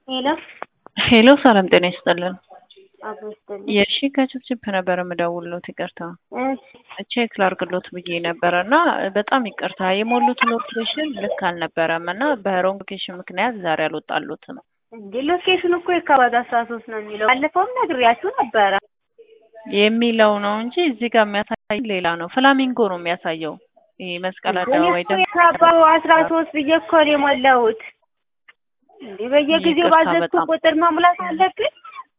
ሄሎ ሄሎ ሰላም ጤና ይስጥልን። አቶ ይስጥልኝ። የሺ ከችፕችፕ ነበር የምደውልሎት። ይቅርታ እሺ ቼክ ላርግሎት ብዬ ነበረ እና በጣም ይቅርታ የሞሉት ሎኬሽን ልክ አልነበረም እና በሮንግ ሎኬሽን ምክንያት ዛሬ አልወጣሉትም። እንዴ ሎኬሽኑ እኮ የካባቢ አስራ ሶስት ነው የሚለው ባለፈውም ነግሬያችሁ ነበረ። የሚለው ነው እንጂ እዚህ ጋር የሚያሳይ ሌላ ነው። ፍላሚንጎ ነው የሚያሳየው። ይሄ መስቀል እኔ አደባባይ እኮ ደግሞ የካባቢ አስራ ሶስት ብዬ እኮ ነው የሞላሁት። እንዴ በየጊዜው ይቅርታ ባዘዝኩ በጣም። ቁጥር መሙላት አለብኝ?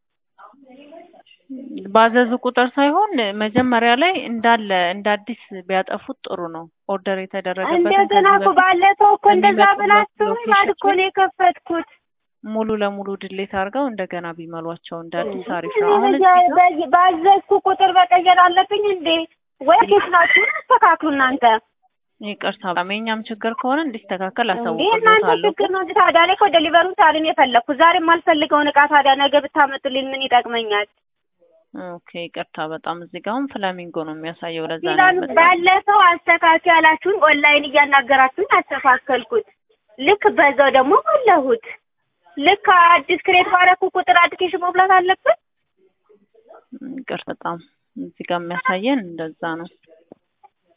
ባዘዙ ቁጥር ሳይሆን መጀመሪያ ላይ እንዳለ እንደ አዲስ ቢያጠፉት ጥሩ ነው። ኦርደር የተደረገበትን እንደገና ከዚህ እኮ በፊት ባለፈው እኮ እንደዛ የሚመጡት ብላችሁ ሎኬሽን ማለት እኮ ነው የከፈትኩት። ሙሉ ለሙሉ ድሌት አድርገው እንደገና ቢመሏቸው እንደ አዲስ አሪፍ እኔ ነው። አሁን በየ- እዚህ ጋር በየ- ባዘዝኩ ቁጥር መቀየር አለብኝ እንዴ? ወይ ኬስናችሁን አስተካክሉ እናንተ። ይቅርታ በጣም የእኛም ችግር ከሆነ እንዲስተካከል እንዴ እናንተ አሳውቅሎታለሁ። ችግር ነው እንጂ ታዲያ እኔ እኮ ዴሊቨሩን ዛሬ ነው የፈለግኩት። ዛሬ የማልፈልገውን እቃ ታዲያ ነገ ብታመጡልኝ ምን ይጠቅመኛል? ኦኬ ይቅርታ በጣም እዚህ ጋር አሁን ፍላሚንጎ ነው የሚያሳየው። ለዛ ነው ይላሉ የመጣው። ባለፈው አስተካኪ ያላችሁን ኦንላይን እያናገራችሁን አስተካከልኩት። ልክ በዛው ደግሞ ሞላሁት። ልክ አዲስ ክሬት ባረኩ ቁጥር አፕሊኬሽን መሙላት አለብን። ይቅርታ በጣም እዚህ ጋር የሚያሳየን እንደዛ ነው።